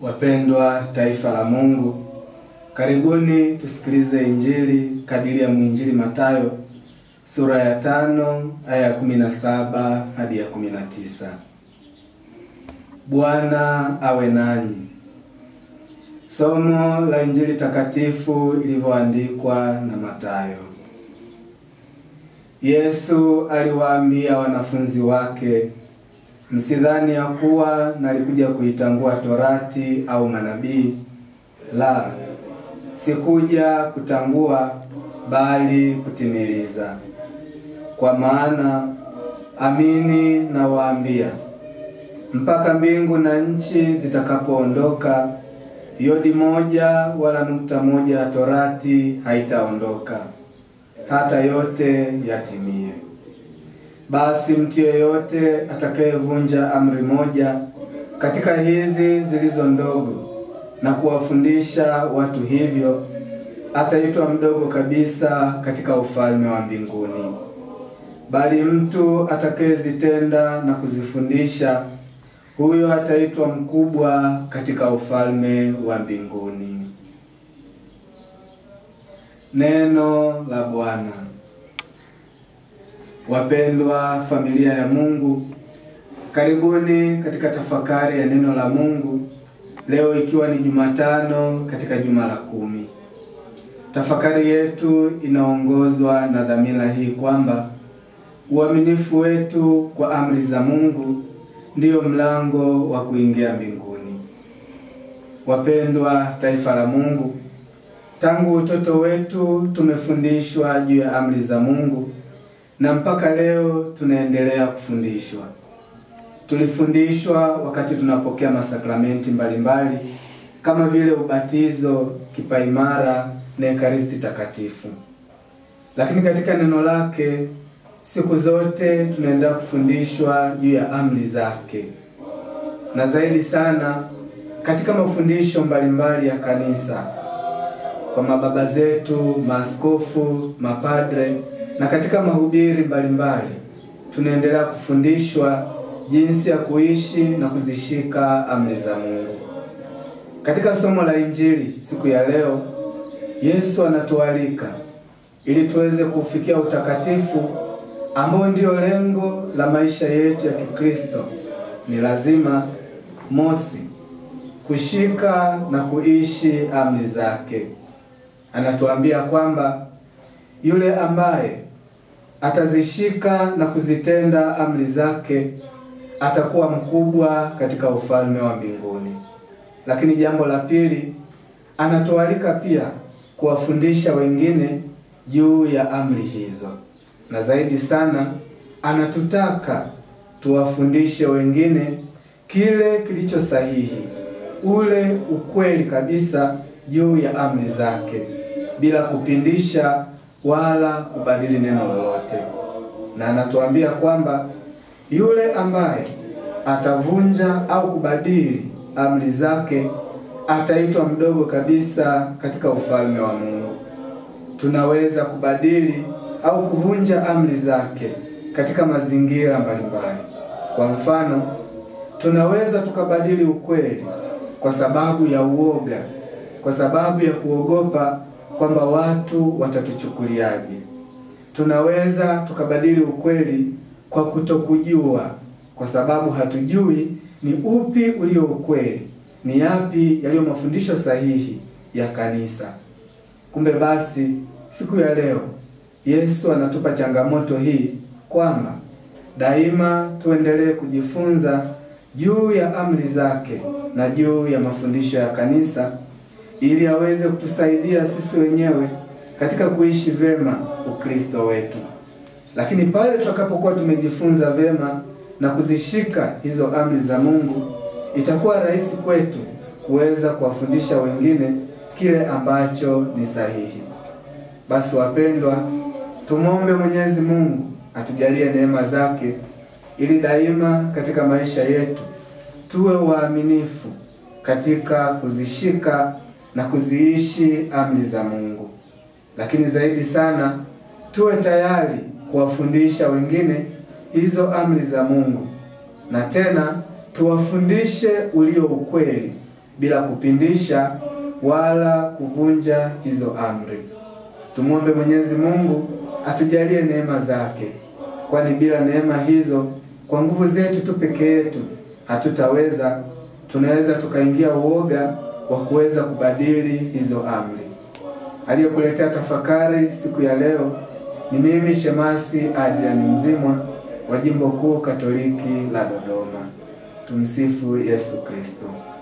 Wapendwa taifa la Mungu, karibuni tusikilize Injili kadiri ya mwinjili Mathayo sura ya tano aya ya kumi na saba hadi ya kumi na tisa. Bwana awe nanyi. Somo la Injili takatifu ilivyoandikwa na Mathayo. Yesu aliwaambia wanafunzi wake, msidhani ya kuwa nalikuja kuitangua torati au manabii. La, sikuja kutangua, bali kutimiliza. Kwa maana amini nawaambia, mpaka mbingu na nchi zitakapoondoka, yodi moja wala nukta moja ya torati haitaondoka hata yote yatimie. Basi mtu yeyote atakayevunja amri moja katika hizi zilizo ndogo na kuwafundisha watu hivyo, ataitwa mdogo kabisa katika ufalme wa mbinguni. Bali mtu atakayezitenda na kuzifundisha, huyo ataitwa mkubwa katika ufalme wa mbinguni. Neno la Bwana. Wapendwa familia ya Mungu, karibuni katika tafakari ya neno la Mungu leo, ikiwa ni Jumatano katika juma la kumi. Tafakari yetu inaongozwa na dhamira hii kwamba uaminifu wetu kwa amri za Mungu ndiyo mlango wa kuingia mbinguni. Wapendwa taifa la Mungu, Tangu utoto wetu tumefundishwa juu ya amri za Mungu na mpaka leo tunaendelea kufundishwa. Tulifundishwa wakati tunapokea masakramenti mbalimbali kama vile ubatizo, kipaimara na ekaristi takatifu. Lakini katika neno lake siku zote tunaendelea kufundishwa juu ya amri zake, na zaidi sana katika mafundisho mbalimbali ya kanisa kwa mababa zetu, maaskofu, mapadre na katika mahubiri mbalimbali tunaendelea kufundishwa jinsi ya kuishi na kuzishika amri za Mungu. Katika somo la Injili siku ya leo, Yesu anatualika ili tuweze kufikia utakatifu ambao ndio lengo la maisha yetu ya Kikristo. Ni lazima mosi, kushika na kuishi amri zake. Anatuambia kwamba yule ambaye atazishika na kuzitenda amri zake atakuwa mkubwa katika ufalme wa mbinguni. Lakini jambo la pili, anatualika pia kuwafundisha wengine juu ya amri hizo, na zaidi sana anatutaka tuwafundishe wengine kile kilicho sahihi, ule ukweli kabisa juu ya amri zake bila kupindisha wala kubadili neno lolote. Na anatuambia kwamba yule ambaye atavunja au kubadili amri zake ataitwa mdogo kabisa katika ufalme wa Mungu. Tunaweza kubadili au kuvunja amri zake katika mazingira mbalimbali. Kwa mfano, tunaweza tukabadili ukweli kwa sababu ya uoga, kwa sababu ya kuogopa kwamba watu watatuchukuliaje. Tunaweza tukabadili ukweli kwa kutokujua, kwa sababu hatujui ni upi ulio ukweli, ni yapi yaliyo mafundisho sahihi ya kanisa. Kumbe basi, siku ya leo Yesu anatupa changamoto hii kwamba daima tuendelee kujifunza juu ya amri zake na juu ya mafundisho ya kanisa ili aweze kutusaidia sisi wenyewe katika kuishi vema Ukristo wetu. Lakini pale tutakapokuwa tumejifunza vema na kuzishika hizo amri za Mungu, itakuwa rahisi kwetu kuweza kuwafundisha wengine kile ambacho ni sahihi. Basi wapendwa, tumwombe Mwenyezi Mungu atujalie neema zake ili daima katika maisha yetu tuwe waaminifu katika kuzishika na kuziishi amri za Mungu, lakini zaidi sana tuwe tayari kuwafundisha wengine hizo amri za Mungu, na tena tuwafundishe ulio ukweli bila kupindisha wala kuvunja hizo amri. Tumwombe Mwenyezi Mungu atujalie neema zake, kwani bila neema hizo, kwa nguvu zetu tu peke yetu hatutaweza. Tunaweza tukaingia uoga wa kuweza kubadili hizo amri. Aliyekuletea tafakari siku ya leo ni mimi Shemasi Adrian Mzimwa wa Jimbo Kuu Katoliki la Dodoma. Tumsifu Yesu Kristo.